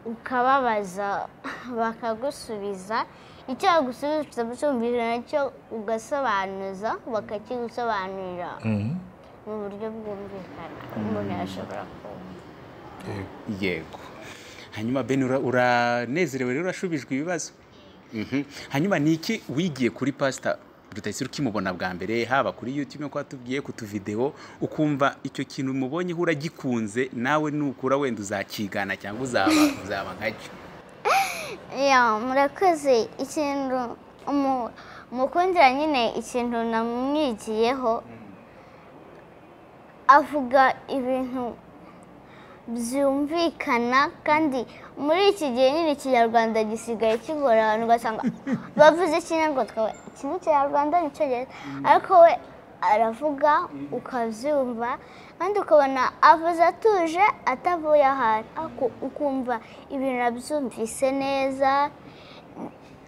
ukababaza bakagusubiza icyo bagusubiza ucyumvira nacyo ugasobanuza bakakigusobanurira mu buryo bwumvikana umuntu yashobora kumva Yego. yego hanyuma ben ura- uranezerewe rero urashubijwe ibibazo Mhm. hanyuma ni iki wigiye kuri pasita rutayisire ukimubona bwa mbere haba kuri yutube nk'uko watubwiye ku tuvidewo ukumva icyo kintu umubonyeho uragikunze nawe nukura wenda uzakigana cyangwa uzaba uzaba nkacyo Ya, murakoze ikintu umu- umukundira nyine ikintu namwigiyeho avuga ibintu byumvikana kandi muri iki gihe nyine ikinyarwanda gisigaye kigora abantu ugasanga bavuze ikinyarwanda tukaba iki ni ikinyarwanda nicyo ariko we aravuga ukabyumva kandi ukabona avuze atuje atavuye ahantu ariko ukumva ibintu arabyumvise neza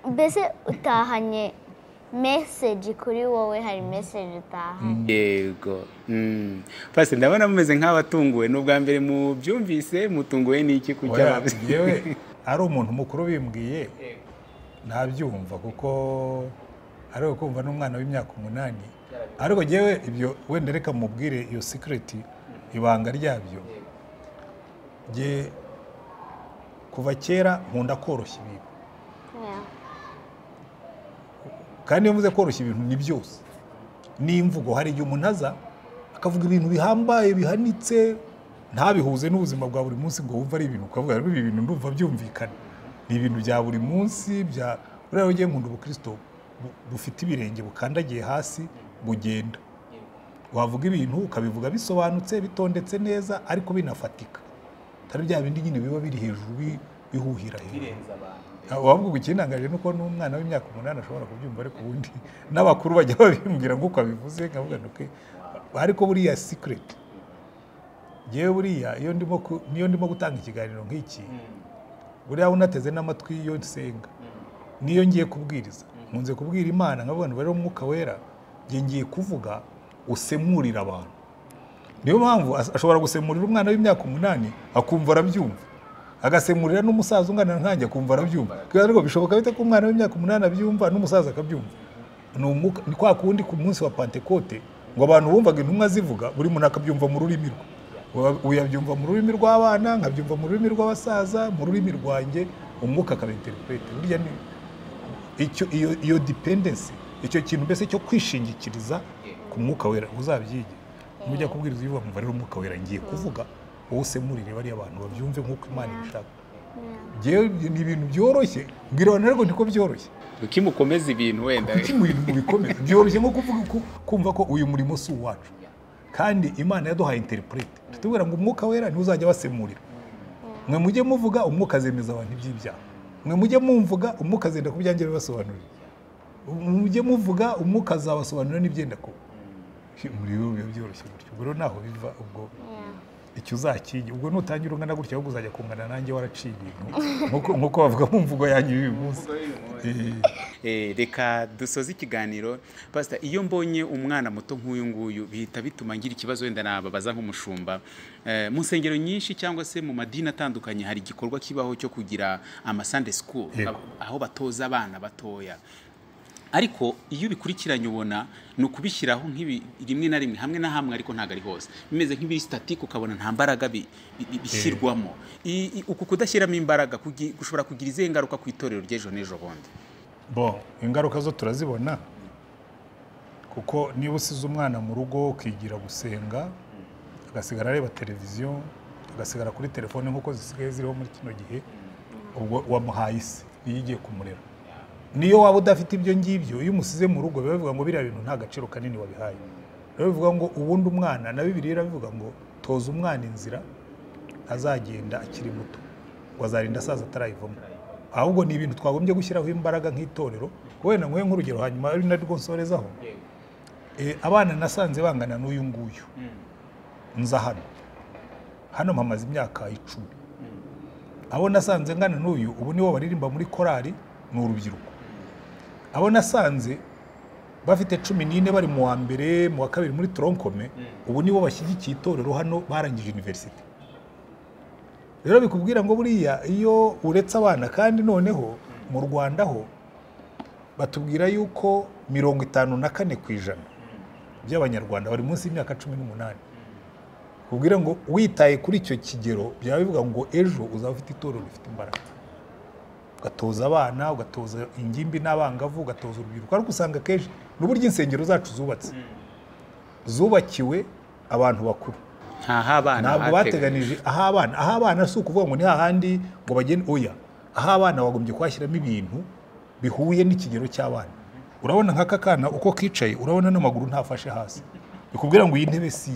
mbese utahanye meseji kuri wowe hari meseji utahanye yego Mm. pasita ndabona mumeze nk'abatunguwe ni ubwa mbere mubyumvise mutunguwe n'iki ku Oya, cyaba yewe ari umuntu mukuru bimbwiye ntabyumva kuko ari kumva n'umwana w'imyaka umunani ariko yewe ibyo wenda reka mubwire iyo sikireti ibanga ryabyo Jye kuva kera nkunda koroshya ibintu Ya. kandi iyo mvuze koroshya ibintu ni byose n'imvugo hari igihe umuntu aza akavuga ibintu bihambaye bihanitse ntabihuze n'ubuzima bwa buri munsi ngo wumve ari ibintu ukavuga rero ibi bintu ndumva byumvikana ni ibintu bya buri munsi bya buriya ugiye nkunda ubukristo bu- bufite ibirenge bukandagiye hasi bugenda wavuga ibintu ukabivuga bisobanutse bitondetse neza ariko binafatika atari bya bindi nyine biba biri hejuru bi- bihuhira hejuru wabwirwa ikintangaje ni uko n'umwana w'imyaka umunani ashobora kubyumva ariko ubundi n'abakuru bajya babimbwira nk'uko abivuze nkavuga ntuke ariko buriya sikureti yewe buriya iyo ndimo ku- niyo ndimo gutanga ikiganiro nk'iki buriya unateze n'amatwi iyo nsenga niyo ngiye kubwiriza nkunze kubwira imana nk'abantu bari mu mwuka wera njye ngiye kuvuga usemurira abantu niyo mpamvu as- ashobora gusemurira umwana w'imyaka umunani akumva arabyumva agasemurira n'umusaza ungana nkanjye akumva arabyumva kubera ariko bishoboka bite ko umwana w'imyaka umunani abyumva n'umusaza akabyumva ni umwuka ni kwa kundi ku munsi wa pantekote ngo abantu bumvaga intumwa zivuga buri muntu akabyumva mu rurimi rwe Wa- uyabyumva mu rurimi rw'abana nkabyumva mu rurimi rw'abasaza mu rurimi rwanjye umwuka akabinterprete burya ni icyo iyo iyo dependency icyo kintu mbese cyo kwishingikiriza ku mwuka wera uzabyige mujya kubwiriza iyo bavuga rero umwuka wera ngiye kuvuga wowe usemurire bariya abantu babyumve nk'uko imana ibishaka Njyewe ni ibintu byoroshye mbwira abantu ariko niko byoroshye kimukomeza ibintu wenda kuki mu bintu bikomeye byoroshye nko kuvuga ko kumva ko uyu murimo si uwacu kandi imana yaduhaye interprete tubwira ngo umwuka wera niwe uzajya abasemurira mwe mujye muvuga umwuka azemeza abantu iby'ibyaha mwe mujye mumvuga umwuka azenda ku byanjye bibasobanurira mujye muvuga umwuka azabasobanurira n'ibyenda kuba muri rero biba byoroshye gutyo ubwo rero ntaho biva ubwo icyo uzakige ubwo nutangira ungana gutya ahubwo uzajya kungana nanjye waraciye ibintu Nk'uko- nk'uko bavuga mu mvugo yanjye y'uyu munsi Eh. Eh, reka dusoze ikiganiro pasita iyo mbonye umwana muto nk'uyu nguyu bihita bituma ngira ikibazo wenda nababaza nk'umushumba Eh, mu nsengero nyinshi cyangwa se mu madini atandukanye hari igikorwa kibaho cyo kugira amasunday school Yego. aho batoza abana batoya ariko iyo ubikurikiranye ubona ni ukubishyiraho nk'ibi rimwe na rimwe hamwe na hamwe ariko ntabwo ari hose bimeze nk'ibiri sitatike ukabona nta mbaraga bi- bi- bi- bishyirwamo I- i- uku kudashyiramo imbaraga kugi- gushobora kugira izihe ngaruka ku itorero ry'ejo n'ejo bundi bo ingaruka zo turazibona kuko niba usize umwana mu rugo ukigira gusenga agasigara areba televiziyo agasigara kuri telefone nk'uko zisigaye ziriho muri kino gihe ubwo wamuhaye isi iyo igiye kumurera niyo waba udafite ibyo ngibyo iyo umusize mu rugo biba bivuga ngo biriya bintu nta gaciro kanini wabihaye biba bivuga ngo ubundi umwana na bibiliya irabivuga ngo toza umwana inzira azagenda akiri muto ngo azarinda asaza atarayivamo ahubwo ni ibintu twagombye gushyiraho imbaraga nk'itorero wenda nguhe nk'urugero hanyuma ari narwo nsorezaho Eh, abana nasanze bangana n'uyu nguyu nza hano hano mpamaze imyaka icumi abo nasanze ngana n'uyu ubu nibo baririmba muri korali ni urubyiruko abo nasanze bafite cumi n'ine bari mu wa mbere mu wa kabiri muri toronkome ubu nibo bashyigikiye itorero hano barangije univerisite rero bikubwira ngo buriya iyo uretse abana kandi noneho mu rwanda ho batubwira yuko mirongo itanu na kane ku ijana by'abanyarwanda bari munsi y'imyaka cumi n'umunani kubwira ngo witaye kuri icyo kigero byaba bivuga ngo ejo uzaba ufite itorero rifite imbaraga ugatoza abana ugatoza ingimbi n'abangavu ugatoza urubyiruko ariko usanga akenshi n'uburyo insengero zacu zubatse zubakiwe abantu bakuru ntaho abana ntabwo bateganije aho abana aho abana si ukuvuga ngo ni hahandi ngo bagende oya aho abana bagombye kuhashyiramo ibintu bihuye n'ikigero cy'abana urabona nk'aka kana uko kicaye urabona n'amaguru ntafashe hasi bikubwira ngo iyi ntebe si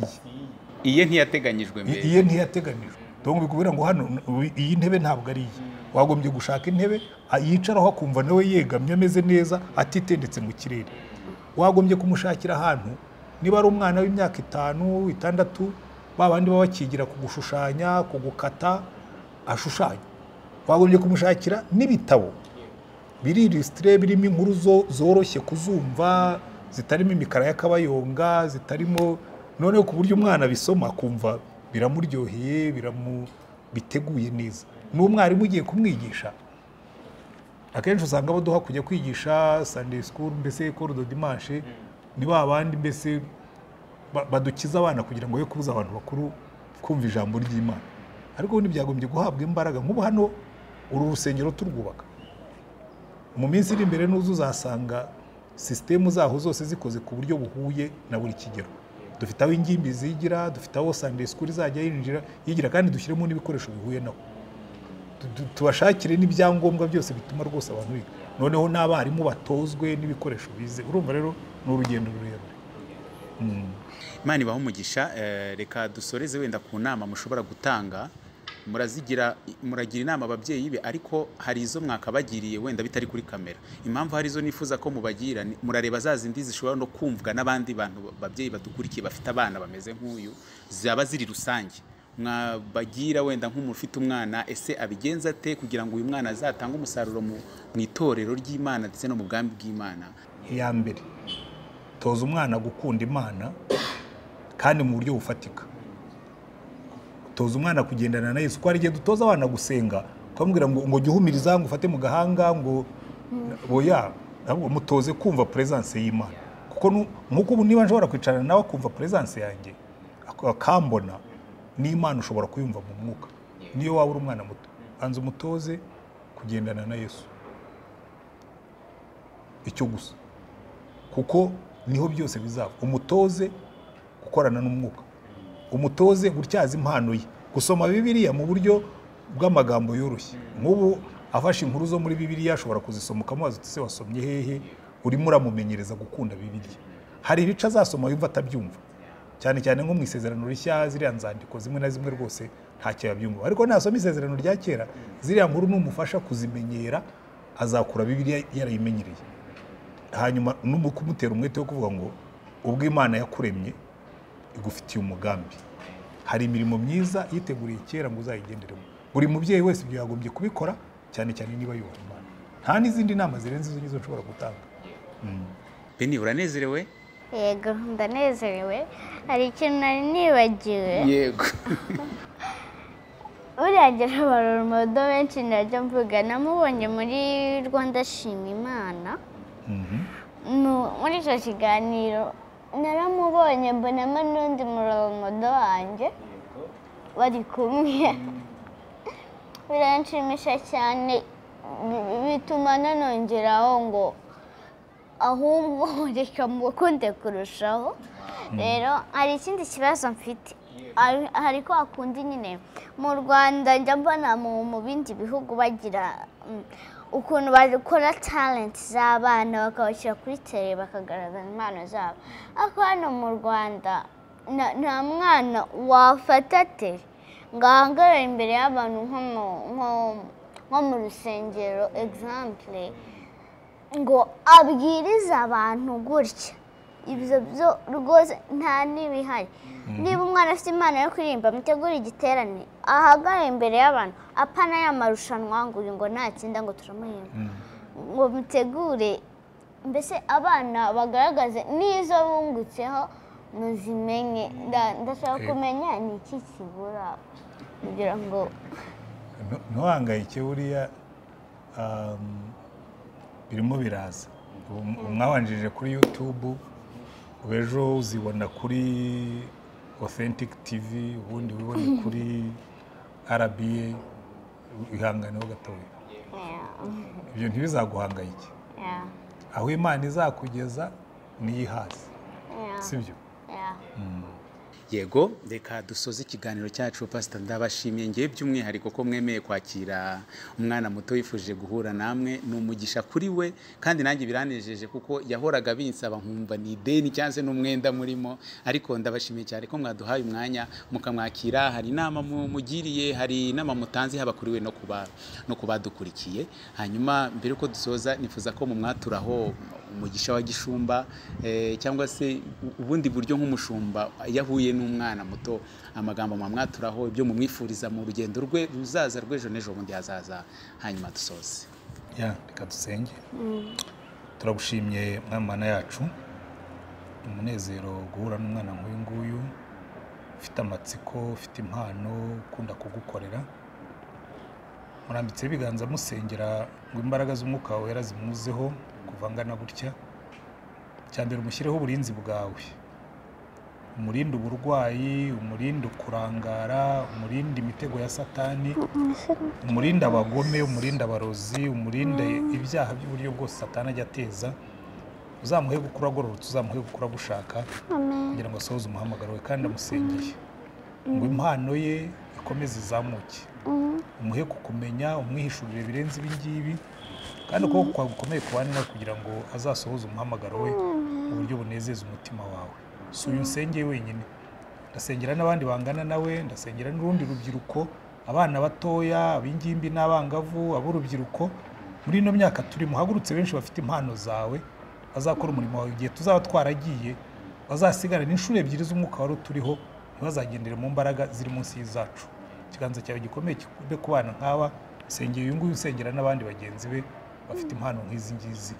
iye iye ntiyateganyijwe I- mbere iyo ntiyateganijwe donc bikubwira ngo hano n- iyi ntebe ntabwo ari iye wagombye gushaka intebe a- yicaraho akumva nawe yegamye ameze neza atitendetse mu kirere wagombye kumushakira ahantu niba ari umwana w'imyaka itanu itandatu ba bandi baba bakigira kugushushanya kugukata ashushanya wagombye kumushakira n'ibitabo biri ilisitire birimo inkuru zo- zoroshye kuzumva zitarimo imikara y'akabayonga zitarimo noneho ku buryo umwana abisoma akumva biramuryoheye biramu biteguye neza n'umwarimu ugiye kumwigisha akenshi usanga baduha kujya kwigisha Sunday school mbese cours de dimanche ni ba bandi mbese ba- badukiza abana kugira ngo be kubuza abantu bakuru kumva ijambo ry'imana ariko ubundi byagombye guhabwa imbaraga nk'ubu hano uru rusengero turwubaka mu minsi iri imbere n'uzu uzasanga sisitemu zaho zose zikoze ku buryo buhuye na buri kigero dufite aho ingimbi zigira dufite aho sandesi kuri izajya yinjira yigira kandi dushyiremo n'ibikoresho bihuye naho Tu- tu- tubashakire n'ibyangombwa byose bituma rwose abantu biga noneho n'abarimu batozwe n'ibikoresho bize urumva rero ni urugendo rurerure imana ibaha umugisha eh, reka dusoreze wenda ku nama mushobora gutanga murazigira muragira inama ababyeyi be ariko hari izo mwakabagiriye wenda bitari kuri kamera impamvu hari izo nifuza ko mubagira ni- murareba za zindi zishobora no kumvwa n'abandi bantu babyeyi badukurikiye bafite abana bameze nk'uyu zaba ziri rusange mwabagira wenda nk'umuntu ufite umwana ese abigenza ate kugira ngo uyu mwana azatange umusaruro mu mu itorero ry'imana ndetse no mu bwami bw'imana iya mbere toza umwana gukunda imana kandi mu buryo bufatika toza umwana kugendana na yesu ko hari igihe dutoza abana gusenga ukamubwira ngo ngo jya uhumiriza ngo ufate mu gahanga ngo boya ahubwo mutoze kumva peresanse y'imana kuko nu- nk'uko ubu niba nshobora kwicarana nawe akumva peresanse yanjye ak- akambona n'imana ushobora kuyumva mu mwuka niyo waba uri umwana muto banza umutoze kugendana na yesu icyo gusa kuko niho byose bizava umutoze gukorana n'umwuka umutoze gutyaza impano ye gusoma bibiliya mu buryo bw'amagambo yoroshye nk'ubu afashe inkuru zo muri bibiliya ashobora kuzisoma ukamubaza uti ese wasomye hehe urimo uramumenyereza gukunda bibiliya hari ibice azasoma yumva atabyumva cyane cyane nko mu isezerano rishya ziriya nzandiko zimwe na zimwe rwose ntacyo yabyumva ariko nasoma isezerano rya kera ziriya nkuru numufasha kuzimenyera azakura bibiliya yarayimenyereye hanyuma n'umu kumutera umwete wo kuvuga ngo ubwo imana yakuremye igufitiye umugambi hari imirimo myiza yiteguriye kera ngo uzayigenderemo buri mubyeyi wese ibyo yagombye kubikora cyane cyane niba yubaha imana nta n'izindi nama zirenze izo ngizo nshobora gutanga beni uranezerewe yego ndanezerewe hari ikintu nari nibagiwe yego uriya geraboromodo benshi najya mvuga namubonye muri rwanda shima imana Mu- muri icyo kiganiro naramubonye mbonamo n'undi muroromodo wanjye bari kumwe biranshimisha cyane bi- bituma nanongeraho ngo ahubwo reka mukunde kurushaho rero hari ikindi kibazo mfite Hari- hari ko hakundi nyine mu rwanda njya mbona mu mu bindi bihugu bagira mm, ukuntu bakora talenti z'abana bakabashyira kuri tere bakagaragaza impano zabo ariko hano mu rwanda nta- nta mwana wafata tere ngo ahagarare imbere y'abantu nko mu- nko- nko mu rusengero egisampure ngo abwirize abantu gutya ibyo byo rwose nta n'ibihari niba umwana afite impano yo kuririmba mutegure igiterane ahagare imbere y'abantu apana ya marushanwa ngo uyu ngo ntakindi ngo turamuhemba ngo mutegure mbese abana bagaragaze n'izo bungutseho muzimenye Nda- ndashaka Eh. kumenya ni iki kibura kugira ngo Nu- ntuhangayike buriya um, birimo biraza Um- umwabanjirije kuri youtube ubu ejo uzibona kuri authentic tv ubundi wibone kuri rba ihangane ho gatoya ibyo ntibizaguhangayike Yeah, aho imana izakugeza niyihaze yeah, si byo yeah. yego reka dusoze ikiganiro cyacu pasita ndabashimiye ngewe by'umwihariko ko mwemeye kwakira umwana muto wifuje guhura namwe ni umugisha kuri we kandi nanjye biranejeje kuko yahoraga binsaba nkumva ni ideni cyangwa se n'umwenda murimo ariko ndabashimiye cyane ko mwaduhaye umwanya mukamwakira hari inama mu- mugiriye hari inama mutanze haba kuri we no kuba no kubadukurikiye hanyuma mbere yuko dusoza nifuza ko mumwaturaho umugisha wa gishumba eh, cyangwa se u- ubundi buryo nk'umushumba iyo ahuye n'umwana muto amagambo mwamwaturaho ibyo mumwifuriza mu rugendo rwe ruzaza rw'ejo n'ejo bundi hazaza hanyuma dusoze ya reka dusenge turagushimiye mwana mana yacu ni umunezero guhura n'umwana nk'uyu nguyu ufite amatsiko ufite impano ukunda kugukorera murambitseho ibiganza musengera ngo imbaraga z'umwuka wera zimuzeho kuva angana gutya icya mbere umushyireho uburinzi bwawe umurinde uburwayi umurinde ukurangara umurinde imitego ya satani umurinde abagome umurinde abarozi umurinde ibyaha by'uburyo bwose satana ajya ateza uzamuhe gukura agororotse uzamuhe gukura agushaka kugira ngo asohoze umuhamagaro we kandi amusengeye ngo impano ye ikomeze izamuke umuhe kukumenya umwihishurire birenze ibi ngibi kandi ukuboko kwawe gukomeye kubane nawe kugira ngo azasohoze umuhamagaro we mu buryo bunezeza umutima wawe si uyu nsengeye wenyine ndasengera n'abandi bangana nawe ndasengera n'urundi rubyiruko abana batoya ab'ingimbi n'abangavu ab'urubyiruko muri ino myaka turimo hagurutse benshi bafite impano zawe bazakora umurimo wawe igihe tuzaba twaragiye bazasigara n'inshuro ebyiri z'umwuka wari uturiho ntibazagendere mu mbaraga ziri munsi y'izacu ikiganza cyawe gikomeye kikube ku bana nk'aba sengera uyu nguyu usengera n'abandi bagenzi be bafite impano nk'izi ngizi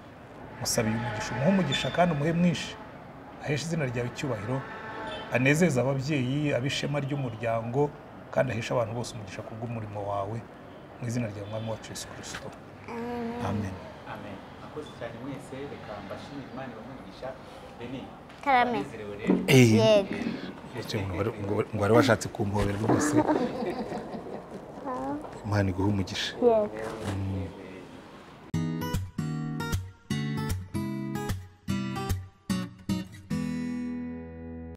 musabe umugisha umuhe umugisha kandi umuhe mwinshi aheshe izina ryawe icyubahiro anezeze ababyeyi ab'ishema ry'umuryango kandi aheshe abantu bose umugisha ku bw'umurimo wawe mu izina rya mwami wacu yesu kirisito amen amen akoze cyane mwese reka mbashimire imana ibamugisha reni Karame. banezerewe rero yego Icyo ngo wari- ngo wari- ngo wari washatse kumpoberwa rwose imana iguhe umugisha yego Mm.